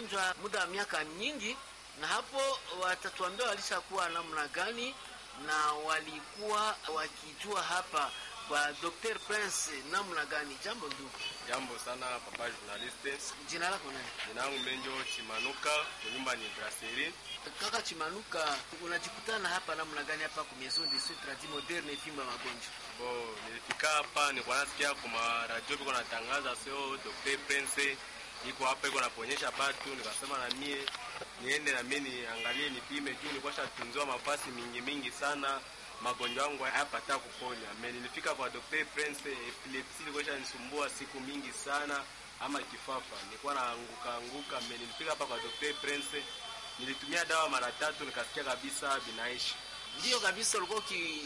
magonjwa muda wa miaka nyingi, na hapo watatuambia walishakuwa namna gani na walikuwa wakijua hapa kwa Dr. Prince namna gani. Jambo ndugu. Jambo sana papa journaliste. Jina lako nani? Jina langu Menjo Chimanuka, nyumba ni Brasserie. Kaka Chimanuka, unajikutana hapa namna gani hapa kwa Maison de Soins Tradis Moderne fimba magonjwa? Bo, nilifika hapa nilikuwa nasikia kwa radio biko natangaza sio Dr. Prince iko hapa iko naponyesha batu, nikasema na mie niende na mimi niangalie nipime juu nilikuwa shatunziwa mafasi mingi mingi sana magonjwa yangu hayapata kuponya. Mimi nilifika kwa Dr. Prince, epilepsi ilikuwa inanisumbua siku mingi sana ama kifafa. Nilikuwa naanguka anguka. Mimi nilifika hapa kwa Dr. Prince, nilitumia dawa mara tatu nikasikia kabisa binaishi. Ndio kabisa, ulikuwa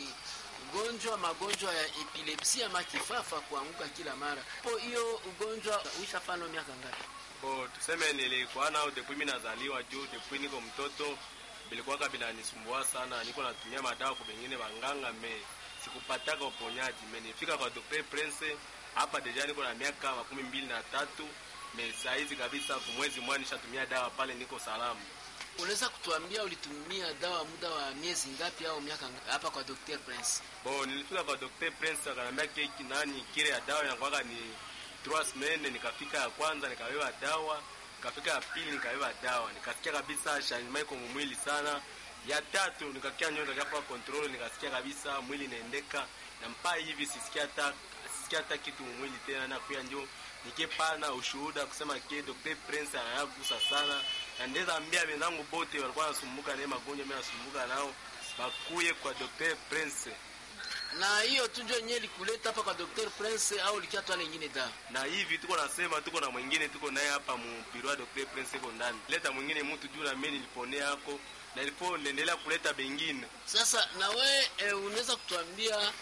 ukigonjwa magonjwa ya epilepsi ama kifafa, kuanguka kila mara. Po hiyo ugonjwa uishafano miaka ngapi? Bo, tuseme nilikuwa nao depuis mimi nazaliwa juu depuis niko mtoto bilikuwaka binanisumbua sana, niko natumia madawa kwa bengine banganga me sikupataka uponyaji. Me nifika kwa Dr. Prince hapa deja niko na miaka makumi mbili na tatu me saizi kabisa, kumwezi mmoja nishatumia dawa pale, niko salama. Unaweza kutuambia ulitumia dawa muda wa miezi ngapi au miaka ngapi hapa kwa Dr. Prince? Bo, nilifika kwa Dr. Prince akanambia keki nani kile ya dawa inakuwaka ni trois semaines. Nikafika ya kwanza nikawewa dawa nikafika ya pili nikabeba dawa, nikasikia kabisa changement iko mwili sana. Ya tatu nikakia nyonda kwa control, nikasikia kabisa mwili inaendeka na mpaka hivi sisikia hata sisikia hata kitu mwili tena, na kuya njo nikipana ushuhuda kusema ke Dr. Prince anayagusa sana, na ndeza ambia wenzangu bote walikuwa nasumbuka na magonjwa, mimi nasumbuka nao bakuye kwa Dr. Prince na hiyo tu ndio yenyewe likuleta hapa kwa Dr. Prince au likiatwa nyingine dawa? Na hivi tuko nasema, tuko na mwingine tuko naye hapa mu biro ya Dr. Prince iko ndani. Leta mwingine mtu juu na mimi niliponea yako na ilipo niendelea kuleta bengine. Sasa na we e, unaweza kutuambia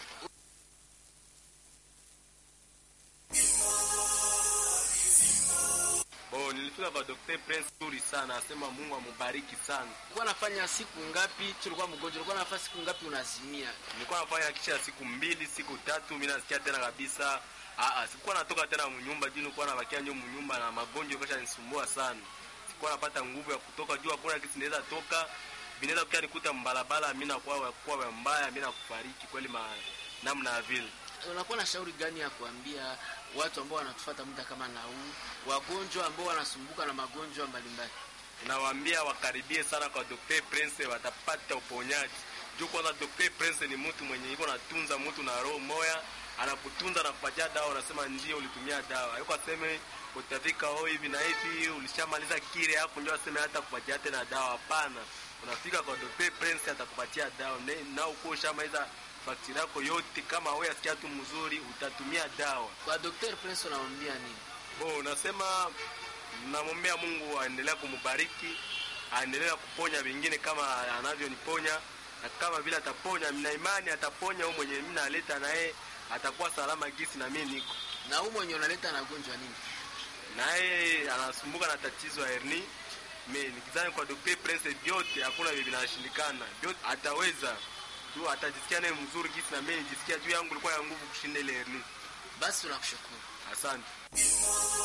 Bo, nilifika kwa Dr. Prince nzuri sana, asema Mungu amubariki sana. ulikuwa nafanya siku ngapi? Tulikuwa mgonjwa, ulikuwa nafanya siku ngapi unazimia? Nilikuwa nafanya kisha siku mbili, siku tatu, mimi nasikia tena kabisa. Ah ah, sikuwa natoka tena mnyumba juu nilikuwa nabakia nyo mnyumba na magonjwa kasha nisumbua sana. Sikuwa napata nguvu ya kutoka juu, hakuna kitu naweza toka. Binaweza kukia nikuta mbalabala, mimi nakuwa kwa mbaya, mimi nakufariki kweli ma namna ya vile. Unakuwa na shauri gani ya kuambia watu ambao wanatufuata muda kama na huu, wagonjwa ambao wanasumbuka na magonjwa mbalimbali? Nawaambia wakaribie sana kwa Dr. Prince, watapata uponyaji. Juu kwanza Dr. Prince ni mtu mwenye iko natunza mtu na roho moya, anakutunza na kupatia dawa, unasema ndio ulitumia dawa. Yuko aseme utafika ho hivi na hivi, ulishamaliza kile hapo, ndio aseme hata kupatia tena dawa. Hapana, unafika kwa Dr. Prince atakupatia dawa na uko ushamaliza faktiri yako yote. Kama wewe asikia tu mzuri, utatumia dawa. Kwa Dr. Prince unamwambia nini? Oh, unasema namwombea Mungu aendelea kumbariki, aendelea kuponya wengine kama anavyoniponya, na kama vile ataponya, mna imani ataponya huyo mwenye mimi naleta naye atakuwa salama gisi na mimi niko Na huu mwenye unaleta na gonjwa nini? naye anasumbuka na tatizo ya herni. Mimi nikizani kwa Dr. Prince vyote hakuna vile vinashindikana, vyote ataweza tu, atajisikia naye mzuri gisi na mimi nijisikia juu yangu ilikuwa ya nguvu kushinda ile herni. Basi tunakushukuru. Asante.